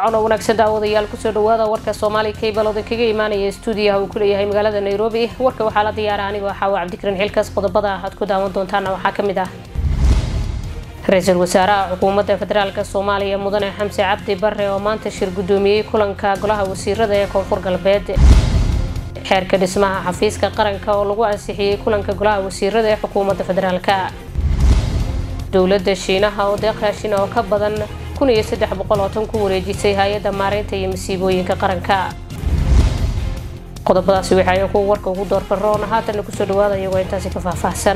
codoo wanaagsan daawadayaal kusoo dhawaada warka soomaali kaybal odan kaga imaanaya stuudiyaha uu ku leeyahay magaalada nairobi warka waxaa la diyaara anigoo xaawa cabdikariin xilkaas qodobada aad ku daawan doontaana waxaa ka mid ah ra-iisul wasaaraha xukuumadda federaalk soomaaliya mudane xamse cabdi bare oo maanta shir guddoomiyey kulanka golaha wasiirada ee koonfur galbeed xeerka dhismaha xafiiska qaranka oo lagu ansixiyey kulanka golaha wasiirada ee xukuumadda federaalk dowladda shiinaha oo deeq raashin oo ka badan kun iyo saddex boqol oo tan ku wareejisay hay-adda maareynta iyo masiibooyinka qaranka qodobadaasi waxay kuwa warka ugu doorfaroon haatana kusoo dhawaada iyagoo intaasi ka faahfaahsan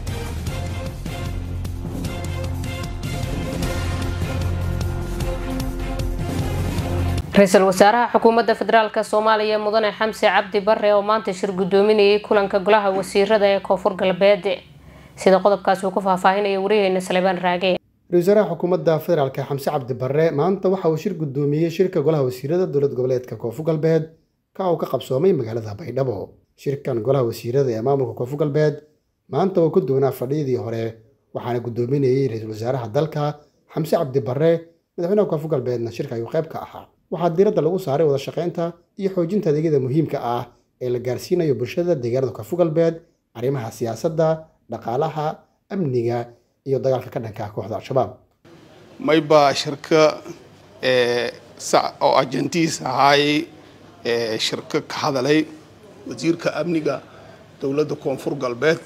ra-iisul wasaaraha xukuumadda federaalk soomaaliya mudane xamse cabdi bare oo maanta shir guddoominayay kulanka golaha wasiirada ee koonfur galbeed sida qodobkaasi uu ku faahfaahinaya wariyaheyna salebaan raage ra-isul wasaaraha xukuumadda federaalk xamse cabdi bare maanta waxa uu shir guddoomiyey shirka golaha wasiirada dowlad goboleedka koonfur galbeed ka uu ka qabsoomay magaalada baydhabo shirkan golaha wasiirada ee maamulka koonfur galbeed maanta uu ku duwanaa fadhiyadii hore waxaana guddoominayey ra-iisul wasaaraha dalka xamse cabdi bare madaxweynaha koonfur galbeedna shirka ayuu qayb ka ahaa waxaa diiradda lagu saaray wada shaqaynta iyo xoojinta adeegyada muhiimka ah ee la gaarsiinayo bulshada deegaanada koonfur galbeed arrimaha siyaasadda dhaqaalaha amniga iyo dagaalka ka dhanka kooxda al-shabaab mayba shirka oo ajantiis ahaayey shirka ka hadalay wasiirka amniga dowladda koonfur galbeed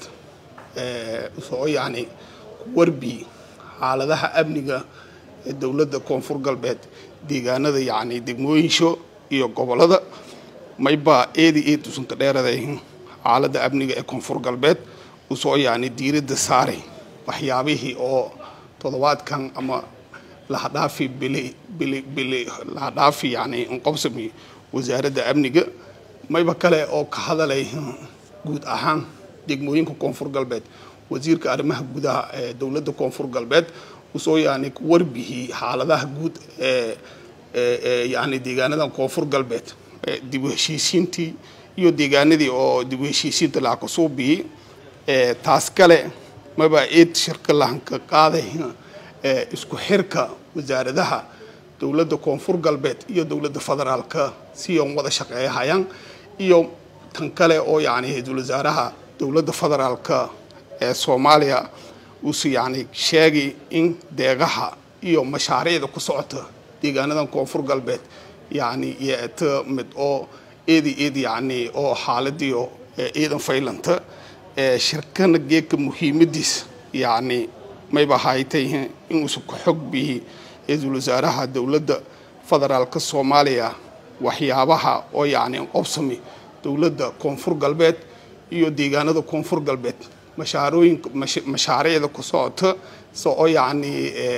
soo yacni warbi xaaladaha amniga ee dowladda koonfur galbeed deegaanada yacni degmooyinsho iyo gobolada mayba eedi eed usanka dheeraday xaaladda amniga ee koonfur galbeed usoo yacni diiradda saaray waxyaabihii oo toddobaadkan ama lahadhaafi bili bili bili lahadhaafi yacni inqobsami wasaaradda amniga mayba kale oo ka hadalay guud ahaan degmooyinka koonfur galbeed wasiirka arrimaha gudaha ee dowladda koonfur galbeed usoo yani warbihii xaaladaha guud ee yani deegaanadan koonfur galbeed dib u heshiisiintii iyo deegaanadii oo dib u heshiisiinta laha kasoo biyey taas kale maba eed shirka lahanka qaaday isku xirka wasaaradaha dowladda koonfur galbeed iyo dowladda federaalka si on wada shaqeeyahayaan iyo tan kale oo yani ra-iisul wasaaraha dowladda federaalka ee soomaaliya uuse yani sheegay in deegaha iyo mashaariicda ku socota deegaanadan koonfur galbeed yani yeeta mid oo eedi eed yani oo xaaladiio ciidan faylanta shirkana geedka muhiimadiis yani mayba haytay inuusa ku xog bihi ra-iisul wasaaraha dowladda federaalka soomaaliya waxyaabaha oo yani qobsami dowladda koonfur galbeed iyo deegaanada koonfur galbeed mashaarooyinka mashaariicda ku socota soo yacni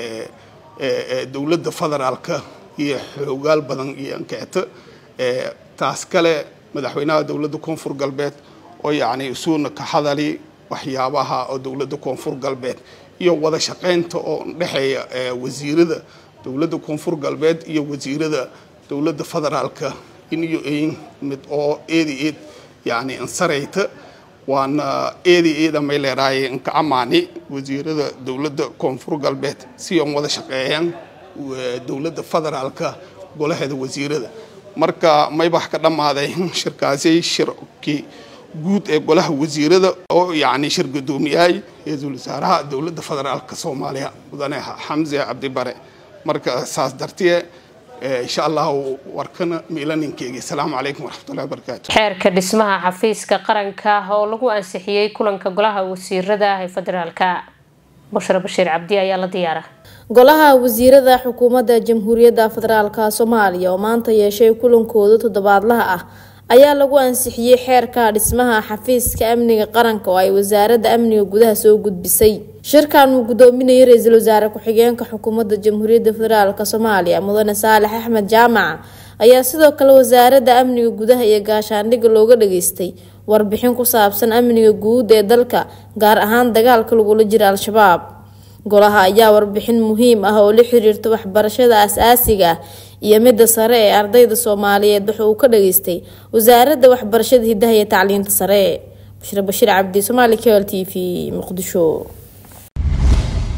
dowladda federaalka iyo xoogaal badan iyo ankeeta taas kale madaxweynaha dowladda koonfur galbeed oo yacni isuuna ka hadali waxyaabaha oo dowladda koonfur galbeed iyo wada shaqaynta oo dhexeeya wasiirada dowladda koonfur galbeed iyo wasiirada dowladda federaalka iniyo ayn mid oo eedi eed yacni ansarayta waana eedi eeda may leeraaye inka amaani wasiirada dowladda koonfur galbeed si on wada shaqeeyaan dowladda federaalka golaheeda wasiirada marka maybax ka dhammaaday shirkaasi shirkii guud ee golaha wasiirada oo yacni shir guddoomiyahay ra-iisul wasaaraha dowladda federaalka soomaaliya mudane xamse cabdibare marka saas dartee insha allahu warkana miilaninkeyga asalaamu calaykum waraxmatullahi wabarakaatu xeerka dhismaha xafiiska qaranka oo lagu ansixiyey kulanka golaha wasiirada ee federaalka bushra bashiir cabdi ayaa la diyaara golaha wasiirada xukuumadda jamhuuriyadda federaalka soomaaliya oo maanta yeeshay kulankooda toddobaadlaha ah ayaa lagu ansixiyey xeerka dhismaha xafiiska amniga qaranka oo ay wasaaradda amniga gudaha soo gudbisay shirkan uu gudoominayay ra-iisul wasaare ku-xigeenka xukuumadda jamhuuriyadda federaalk soomaaliya mudane saalex axmed jaamac ayaa sidoo kale wasaaradda amniga gudaha iyo gaashaandhigga looga dhageystay warbixin ku saabsan amniga guud ee dalka gaar ahaan dagaalka lagula jira al-shabaab golaha ayaa warbixin muhiim ah oo la xiriirta waxbarashada as-aasiga ah iyo midda sare ee ardayda soomaaliyeed waxa uu ka dhageystay wasaaradda waxbarashada hidaha iyo tacliinta sare bushre bashiir cabdi somaali kl t v muqdisho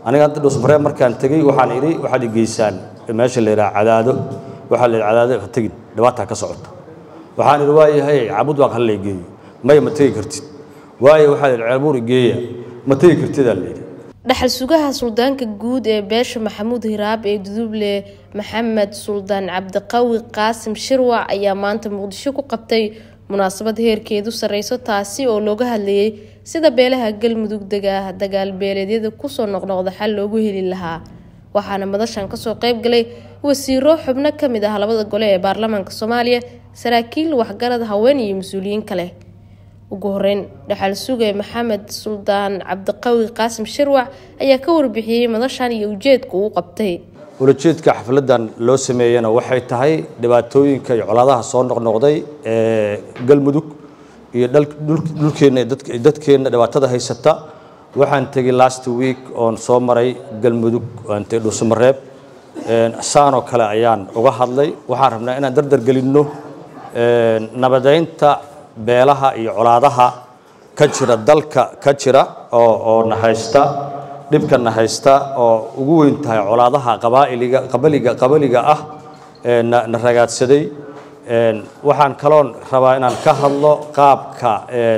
aniga hadda dhusmaree markaan tegey waxaan idhi waxaad i geysaan meesha la yidhaha cadaado waxaa la yidhi cadaado ha tegin dhibaataa ka socota waxaan idhi waayahay cabud waaq hallay geeyo maya ma tegi kartid waayo waxaa la yidhi ceelbuur igeeya ma tegi kartidaa la yidhi dhaxal sugaha suldaanka guud ee beesha maxamuud hiraab ee duduble maxamed suldaan cabdiqawi qaasim shirwac ayaa maanta muqdisho ku qabtay munaasabad heerkeedu sareyso taasi oo looga hadlayay sida beelaha galmudug dega dagaal beeleedyada kusoo noqnoqda xal loogu heli lahaa waxaana madashan kasoo qeyb galay wasiiro xubno kamid ah labada gole ee baarlamaanka soomaaliya saraakiil waxgarad haween iyo mas-uuliyiin kale ugu horeyn dhaxal suge maxamed suldaan cabdiqawi qaasim shirwac ayaa ka warbixiyey madashan iyo ujeedka uu qabtay ulajeedka xafladan loo sameeyena waxay tahay dhibaatooyinka iyo colaadaha soo noqnoqday ee galmudug iyo dhulkeenna dadkeenna dhibaatada haysata waxaan tegey last week oon soo maray galmudug aan tegey dhuusamareeb saanoo kale ayaan uga hadlay waxaan rabnaa inaan dardar gelinno nabadeynta beelaha iyo colaadaha ka jira dalka ka jira oo oo nahaysta dhibka nahaysta oo ugu weyn tahay colaadaha qabaa'iliga qabaliga qabaliga ah ee na na ragaadsaday waxaan kaloon rabaa inaan ka hadlo qaabka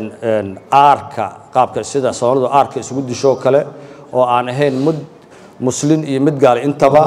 aarka qaabka sida soomaalidu aarka isugu dishoo kale oo aan ahayn mid muslin iyo mid gaal intaba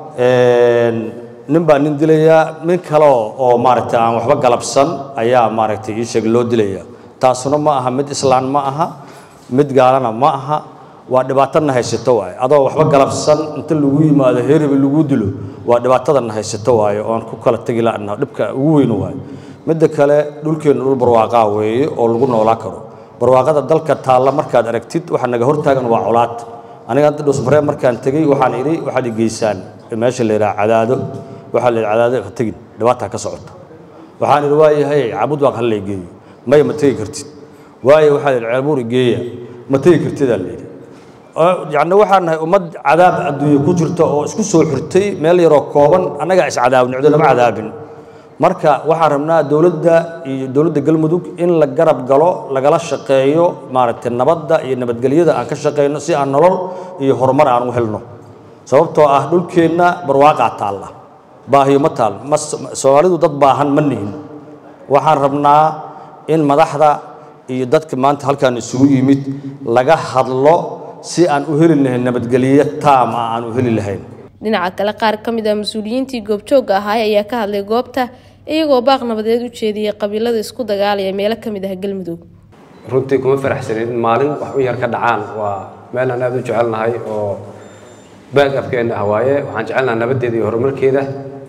nin baa nin dilayaa nin kale oo maaragtay aan waxba galabsan ayaa maaragtay ii sheeg loo dilaya taasuna ma aha mid islaan ma aha mid gaalana ma aha waa dhibaatana haysato waaye adoo waxba galabsan inta lagu yimaado heeriba lagu dilo waa dhibaatadana haysato waaye oon ku kala tegi la'na dhibka ugu weyn waaye midda kale dhulkeenna dhul barwaaqaa weeye oo lagu noolaa karo barwaaqada dalka taalla markaad aragtid waxa naga hortaagan waa colaad aniga hadda dhusmaree markaan tegey waxaan idhi waxaad i geysaan meesha la yidhaha cadaado waxaa la yidhi cadaado ha tegin dhibaataa ka socota waxaan idhi waayahay cabud waaq hallay geeyo maya ma tegi kartid waayo waxaa la yidhi ceelbuur igeeya ma tegi kartidaa la yidhi yacni waxaan nahay ummad cadaab adduunye ku jirta oo isku soo xirtay meel yaroo kooban annagaa iscadaabin cdo lama cadaabin marka waxaan rabnaa dowladda iyo dowladda galmudug in la garab galo lagala shaqeeyo maaragtay nabadda iyo nabadgelyada aan ka shaqeyno si aan nolol iyo horumar aan u helno sababtoo ah dhulkeenna barwaaqaa taalla baahiyo ma taal ma soomaalidu dad baahan ma nihin waxaan rabnaa in madaxda iyo dadka maanta halkaan isugu yimid laga hadlo si aan u heli lahayn nabadgelyo taam ah aan u heli lahayn dhinaca kale qaar ka mid ah mas-uuliyiintii goobjoogga ahaay ayaa ka hadlay goobta iyagoo baaq nabadeed u jeediyay qabiilada isku dagaalaya meelo ka mid ah galmudug runtii kuma faraxsanin in maalin wax u yar ka dhacaan waa meel aan aada u jecelnahay oo baag afkeenna ah waaye waxaan jecelnaha nabaddeeda iyo horumarkeeda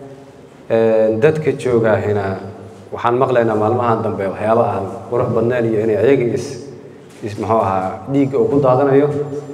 dadka joogahina waxaan maqlaynaa maalmahan dambe waxyaaba aan qurux badnayn iyo inay ayaga is is muxuu ahaa dhiigga uu ku daadanayo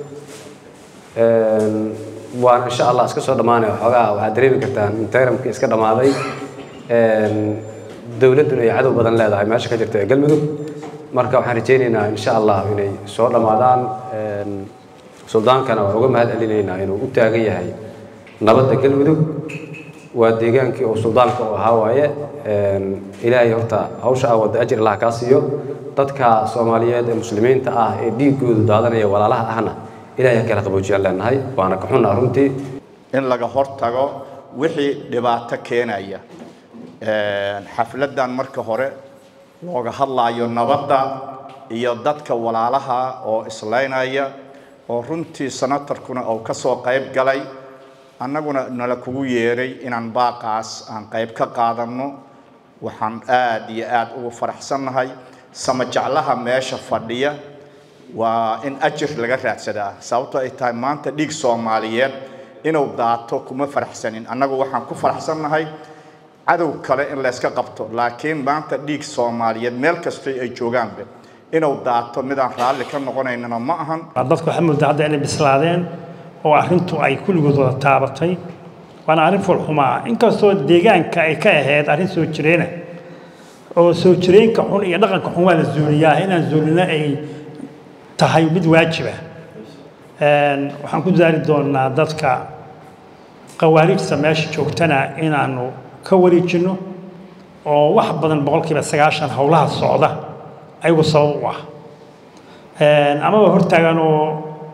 waana insha allah iska soo dhammaanaya waxoogaa waxaad dareemi kartaan in tayramkii iska dhammaaday dowladduna ay cadow badan leedahay meesha ka jirta ee galmudug marka waxaan rajaynaynaa insha allah inay soo dhammaadaan suldaankana waan uga mahad celinaynaa inuu u taagan yahay nabadda galmudug waa deegaankii oo suldaanka u ahaa waaye ilaahay horta hawsha ah wadda ajir allah kaa siiyo dadka soomaaliyeed ee muslimiinta ah ee dhiiggoodu daadanaya walaalaha ahna ilaahay kala qaboojiyaan leenahay waana ka xunnaa runtii in laga hortago wixii dhibaato keenaya xafladdan marka hore looga hadlaayo nabadda iyo dadka walaalaha oo islaynaya oo runtii senatarkuna uu ka soo qayb galay annaguna nala kugu yeeray inaan baaqaas aan qayb ka qaadanno waxaan aad iyo aad ugu faraxsannahay samajeclaha meesha fadhiya waa in ajir laga raadsadaa sababtoo ay tahay maanta dhiig soomaaliyeed inuu daato kuma faraxsanin annagu waxaan ku faraxsannahay cadow kale in layska qabto laakiin maanta dhiig soomaaliyeed meel kastoo ay joogaanba inuu daato midaan raalli ka noqonaynana ma ahan dadku waxaa moodaa hadda inay bislaadeen oo arrintu ay kulligood wada taabatay waana arrin fulxumaa inkastoo deegaanka ay ka ahayd arrin soo jireena oo soo jireenka xun iyo dhaqanka xun waa la zuuliyaa inaan zuulina ay tahay mid waajiba waxaan ku daari doonaa dadka qawaariijta meesha joogtana inaanu ka wareejinno oo wax badan boqolkiiba sagaashan howlaha socda ayagu sabab u ah amaba hortaagan oo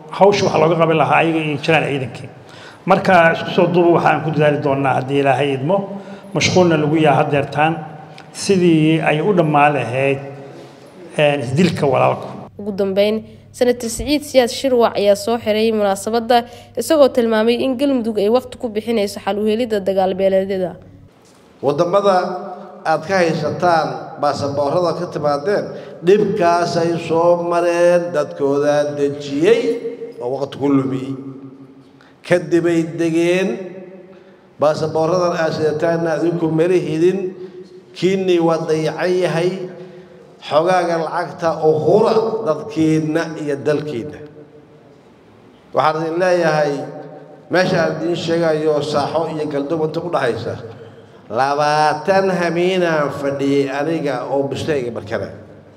hawsha waxa looga qaban lahaa ayaga iyo jiraan ciidankii marka isku soo duuba waxaan ku dadaali doonaa haddii ilaahay idmo mashquulna lagu yaha hadeertaan sidii ay u dhammaan lahayd isdilka walaalku ugu dambeyn senator siciid siyaad shirwac ayaa soo xiray munaasabadda isagoo tilmaamay in galmudug ay waqti ku bixinayso xal uhelidda dagaalbeeleedyada wadamada aad ka haysataan baasaboorada ka timaadeen dhibkaasay soo mareen dadkoodaa dejiyey oo waqti ku lumiyey kadibay degeen baasaboorradan aad sidataanna adinku mala hidin kiinnii waa dayacan yahay xogaaga lacagta uhura dadkiinna iyo dalkiinna waxaan idin leeyahay meesha aan idiin sheegayo saaxo iyo galdob inta u dhaxaysa labaatan hamiinaan fadhiyey aniga oo bustayga markana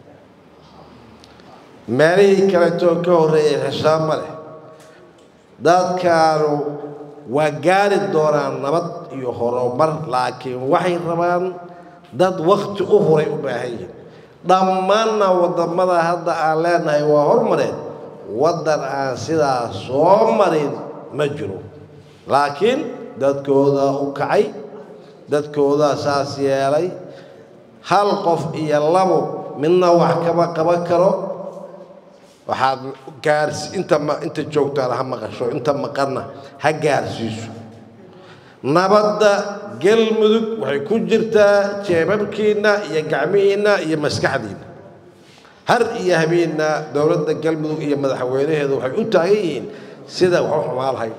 meelihii kaleetoo ka horreeyay xisaab ma leh dadkaanu waa gaari doonaan nabad iyo horumar laakiin waxay rabaan dad wakti u huray u baahan yihin dhammaanna waddamada hadda aan leenahay waa hormareen waddan aan sidaa soo marin ma jiro laakiin dadkooda u kacay dadkoodaa saas yeelay hal qof iyo labo midna wax kama qaban karo waxaad gaars inta ma inta joogtaan ha maqasho inta maqanna ha gaarsiiso nabadda galmudug waxay ku jirtaa jeebabkiinna iyo gacmihiinna iyo maskaxdiinna har iyo habeenna dowladda galmudug iyo madaxweynaheedu waxay u taagan yihiin sida wax u xumaa lahayd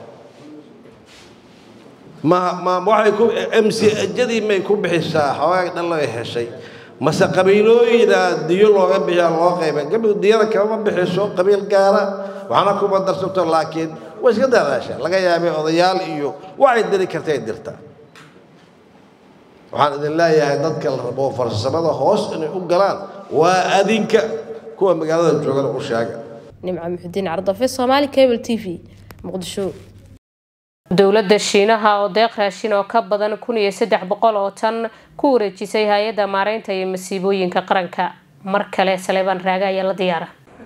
ma ma waxay ku m c jadii may ku bixisaa xoogaag dhan laga heshay mase qabiilooyina diyo looga bixiyaa loo qayba galmudug diyada kama bixiso qabiil gaara waxna kuma darsato laakiin way iska dadaashaa laga yaabay odayaal iyo waxay diri kartay dirta waxaan idin leeyahay dadka la rabo farsamada hoos inay u galaan waa adinka kuwa magaalada joogana u sheega nimco muxudiin cardafe soomaali cable t v muqdisho dowladda shiinaha oo deeq raashin oo ka badan kun iyo saddex boqol oo tan ku wareejisay hay-adda maareynta iyo masiibooyinka qaranka mar kale saleebaan raaga ayaa la diyaara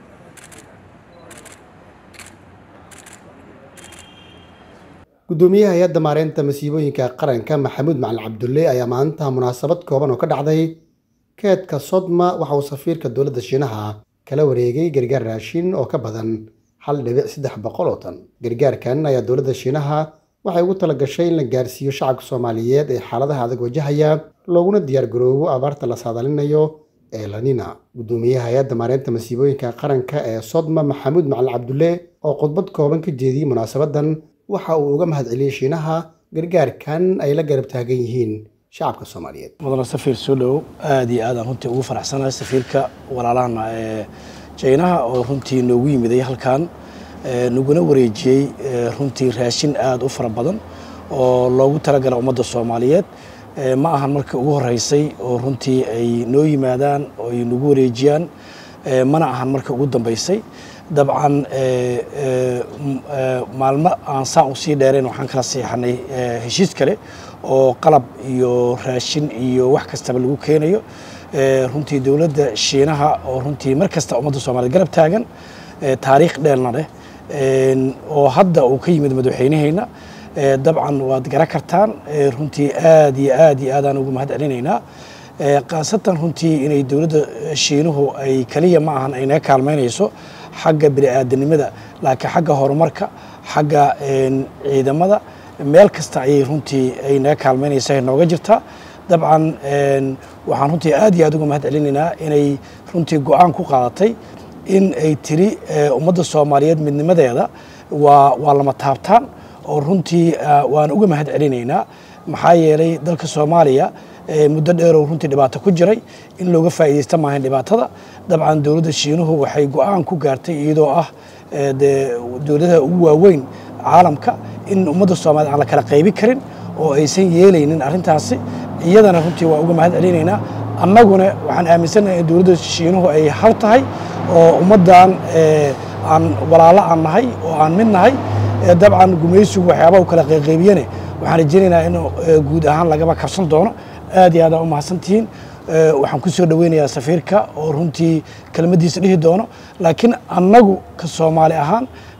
gudoomiyaha hay-adda maareynta masiibooyinka qaranka maxamuud macalin cabdulle ayaa maanta munaasabad kooban oo ka dhacday keedka sodma waxa uu safiirka dowladda shiinaha kala wareegay gargaar raashin oo ka badan hal dhibic saddex boqol oo tan gargaarkan ayaa dowladda shiinaha waxay ugu talagashay in la gaarsiiyo shacabka soomaaliyeed ee xaaladaha adag wajahaya looguna diyaargaroobo abaarta la saadalinayo ee lanina gudoomiyaha hay-adda maareynta masiibooyinka qaranka ee sodma maxamuud macalin cabdulle oo khudbad kooban ka jeediyey munaasabadan waxa uu uga mahadceliyey shiinaha gargaarkan ay la garab taagan yihiin shacabka soomaaliyeed mudane safiir soo dhowow aada iyo aadaan runtii ugu faraxsanahay safiirka walaalahana ee jaynaha oo runtii noogu yimiday halkan naguna wareejiyey runtii raashin aada u fara badan oo loogu talagala ummadda soomaaliyeed ma ahan markii ugu horeysay oo runtii ay noo yimaadaan oo ay nagu wareejiyaan mana ahan markii ugu dambeysay dabcan maalmo aan saan u sii dheerayn waxaan kala seexanay heshiis kale oo qalab iyo raashin iyo wax kastaba lagu keenayo runtii dowladda shiinaha oo runtii mar kasta ummadda soomaaliyed garab taagan taariikh dheelna leh oo hadda uu ka yimid madaxweyneheyna dabcan waad gara kartaan runtii aad iyo aad iyo aadaan ugu mahad celinaynaa khaasatan runtii inay dowladda shiinuhu ay kaliya ma ahan ay naga kaalmaynayso xagga bini'aadanimada laakiin xagga horumarka xagga ciidamada meel kasta ayay runtii ay naga kaalmaynaysa nooga jirtaa dabcan waxaan runtii aad iyo aad uga mahad celinaynaa inay runtii go-aan ku qaadatay in ay tiri ummadda soomaaliyeed midnimadeeda waa waa lama taabtaan oo runtii waan uga mahad celinaynaa maxaa yeelay dalka soomaaliya muddo dheeroo runtii dhibaato ku jiray in looga faa'iidaysta maahayn dhibaatada dabcan dowladda shiinuhu waxay go-aan ku gaartay iyadoo ah dee dowladaha ugu waaweyn caalamka in ummadda soomaaliyed aan la kala qaybi karin oo aysan yeelaynin arrintaasi iyadana runtii waa uga mahad celinaynaa annaguna waxaan aaminsannahay in dowladda shiinuhu ay hal tahay oo ummaddan aan walaalo aan nahay oo aan mid nahay dabcan gumaysigu waxyaabaha u kala qayqaybiyane waxaan rajaynaynaa in guud ahaan lagaba kabsan doono aad iyo aadaan u mahadsantihiin waxaan ku soo dhoweynayaa safiirka oo runtii kelmaddiisa dhihi doono laakiin annagu ka soomaali ahaan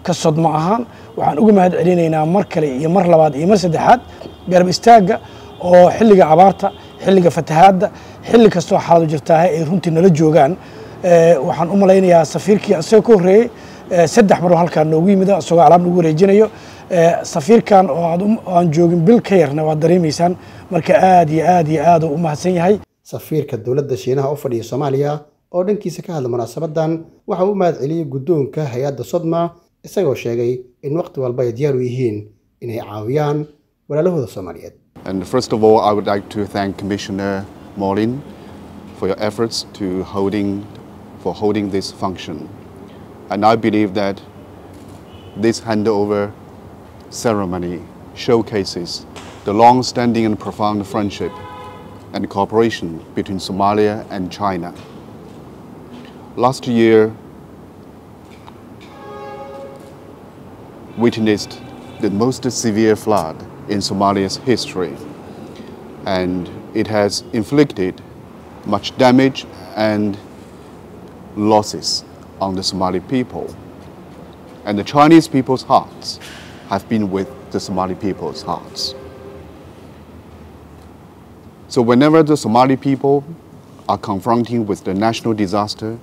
ka sodmo ahaan waxaan uga mahad celinaynaa mar kale iyo mar labaad iyo mar saddexaad garab istaagga oo xilliga abaarta xilliga fatahaadda xilli kastoo xaaladu jirtaahe ay runtii nala joogaan waxaan u malaynayaa safiirkii isagoo ka horreeyey saddex maroo halkaa noogu yimida isagoo alaab nagu wareejinayo safiirkan oo aan joogin bil ka yarna waad dareemaysaan marka aad iyo aad iyo aad u mahadsan yahay safiirka dowladda shiinaha u fadhiya soomaaliya oo dhankiisa ka hadla munaasabadan waxa uu u mahad celiyey guddoonka hay-adda sodma isagoo sheegay in waqti walba ay diyaar u yihiin inay caawiyaan walaalahooda soomaaliyeed And first of all, I would like to thank Commissioner Molin for your efforts to holding, for holding this function. And I believe that this handover ceremony showcases the long-standing and profound friendship and cooperation between Somalia and China. Last year, witnessed the most severe flood in Somalia's history, and it has inflicted much damage and losses on the Somali people. And the Chinese people's hearts have been with the Somali people's hearts. So whenever the Somali people are confronting with the national disaster,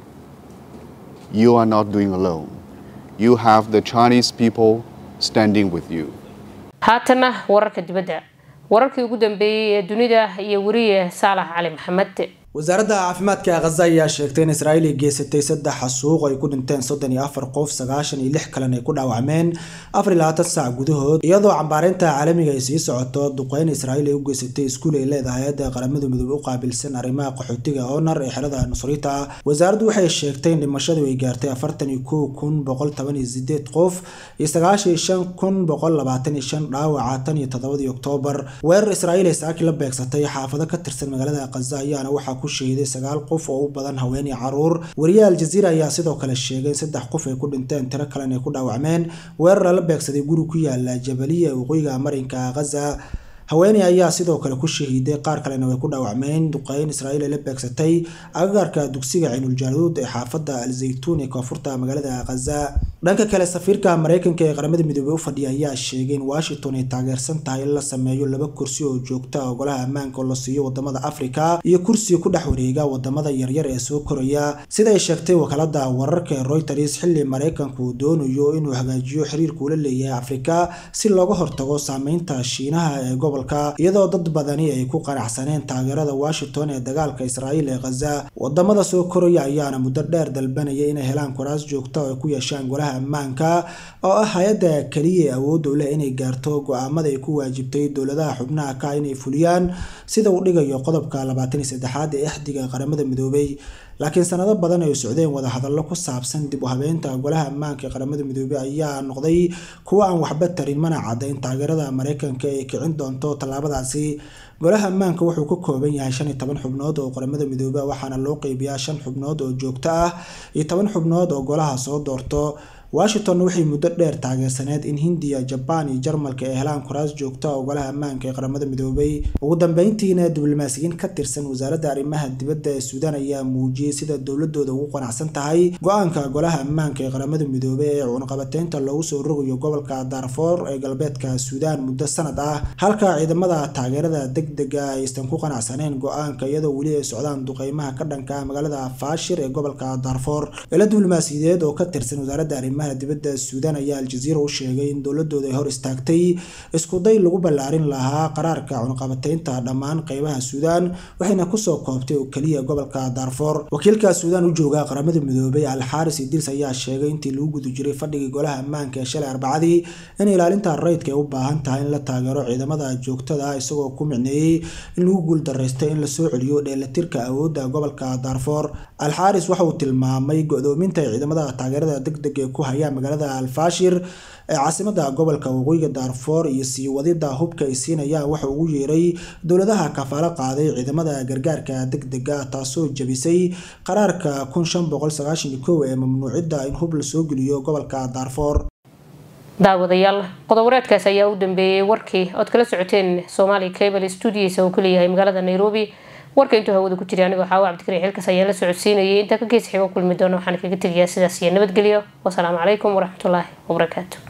you are not doing alone. You have the Chinese people standing with you. haatana wararka dibadda wararkii ugu dambeeyey ee dunida iyo weriye saalax cali maxamed wasaaradda caafimaadka khaza ayaa sheegtay in israa'iil ay geysatay saddex xasuuq ay ku dhinteen soddon iyo afar qof sagaashan iyo lix kalena ay ku dhaawacmeen afar iyo labaatan saac gudahood iyadoo cambaareynta caalamiga ay sii socoto duqeyn israa'iil ay u geysatay iskuul ay leedahay hayadda qaramada midoobey u qaabilsan arrimaha qaxootiga onar ee xerada nusrita wasaaraddu waxay sheegtay in dhimashadu ay gaartay afartan iyo kow kun boqol toban iyo sideed qof iyo sagaashan iyo shan kun boqol labaatan iyo shan dhaawaca tan iyo toddobadii oktoobar weerar israa'iil ay saaki la beegsatay xaafado ka tirsan magaalada khaza ayaana waxaa ku shahiday sagaal qof oo u badan haween iyo caruur wariyaha aljaziira ayaa sidoo kale sheegay in saddex qof ay ku dhinteen tiro kalena ay ku dhaawacmeen weerar lala beegsaday guri ku yaala jabaliya ee waqooyiga marinka khaza haweeney ayaa sidoo kale ku shahiiday qaar kalena way ku dhaawacmeen duqeyn israa'iil ay la beegsatay agagaarka dugsiga ciinuljaaluud ee xaafadda al-zaytuun ee koonfurta magaalada khaza dhanka kale safiirka mareykanka ee qaramada midoobey u fadhiya ayaa sheegay in washington ay taageersan tahay in la sameeyo laba kursi oo joogta ah golaha ammaanka oo la siiyo wadamada afrika iyo kursi ku dhex wareega wadamada yaryar ee soo koraya sida ay sheegtay wakaalada wararka ee reuters xilli mareykanku uu doonayo inuu hagaajiyo xiriirka ula leeyahay afrika si looga hortago saameynta shiinaha ee gobolka iyadoo dad badani ay ku qanacsaneen taageerada washington ee dagaalka israa'iil ee khaza wadamada soo koraya ayaana muddo dheer dalbanaya inay helaan kuraas joogta oo ay ku yeeshaan golaha ammaanka oo ah hay-adda keliya ee awoodda u leh inay gaarto go-aamada ay ku waajibtay dowladaha xubnaha ka inay fuliyaan sida uu dhigayo qodobka labaatan iyo saddexaad ee axdiga qaramada midoobey laakiin sanado badan ay socdeen wadahadallo ku saabsan dib u habeynta golaha ammaanka ee qaramada midoobey ayaa noqday kuwa aan waxba tarin mana cadda in taageerada mareykanka ay kicin doonto tallaabadaasi golaha ammaanka wuxuu ka kooban yahay shan iyo toban xubnood oo qaramada midoobey waxaana loo qeybiyaa shan xubnood oo joogto ah iyo toban xubnood oo golaha soo doorto washington waxay muddo dheer taageersaneed in hindiya jabaan iyo jarmalka ay helaan kuraas joogta oo golaha ammaanka ee qaramada midoobey ugu dambeyntiina diblomaasiyiin ka tirsan wasaaradda arrimaha dibadda ee suudaan ayaa muujiyey sida dowladooda ugu qanacsan tahay go-aanka golaha ammaanka ee qaramada midoobey ee cunaqabateynta loogu soo rogayo gobolka darfour ee galbeedka suudaan muddo sanad ah halka ciidamada taageerada degdega aysan ku qanacsaneen go-aanka iyadoo weli ay socdaan duqeymaha ka dhanka magaalada faashir ee gobolka darfour ilo diblomaasiyadeed oo ka tirsan wasaaradda arrimaha dibadda suudaan ayaa aljaziira u sheegay in dowladooda ay hor istaagtay iskuday lagu ballaarin lahaa qaraarka cunqabateynta dhammaan qeybaha suudaan waxayna kusoo koobtay oo keliya gobolka darfour wakiilka suudaan u jooga qaramada midoobay alxaaris idils ayaa sheegay intii lagu guda jiray fadhigii golaha ammaanka ee shalay arbacadii in ilaalinta rayidka ay u baahan tahay in la taageero ciidamada joogtada ah isagoo ku micneeyey in lagu guuldareystay in lasoo celiyo dheelatirka awoodda gobolka darfour alxaaris waxa uu tilmaamay go-doominta ciidamada taageerada degdeg ee ku haya magaalada alfaashir ee caasimada gobolka waqooyiga daarfoor iyo sii wadida hubka ay siinayaan waxa ugu yeeray dowladaha kafaalo qaaday ciidamada gargaarka degdega taasoo jabisay qaraarka kun shan boqol sagaashan iyo kow ee mamnuucidda in hub lasoo geliyo gobolka daarfoor daawadayaal qodob-wareedkaas ayaa u dambeeyey warkii ood kala socoteen soomaaliya cable stuudiyiisa uu ku leeyahay magaalada nairobi warka intuu hawada ku jiray anigoo xaawo cabdikariin xilkaas ayaan la socodsiinayay intaa ka gees xigo kulmi doona waxaan kaga tegayaa sidaas iyo nabadgelyo wasalaamu calaykum waraxmatullaahi wabarakaatu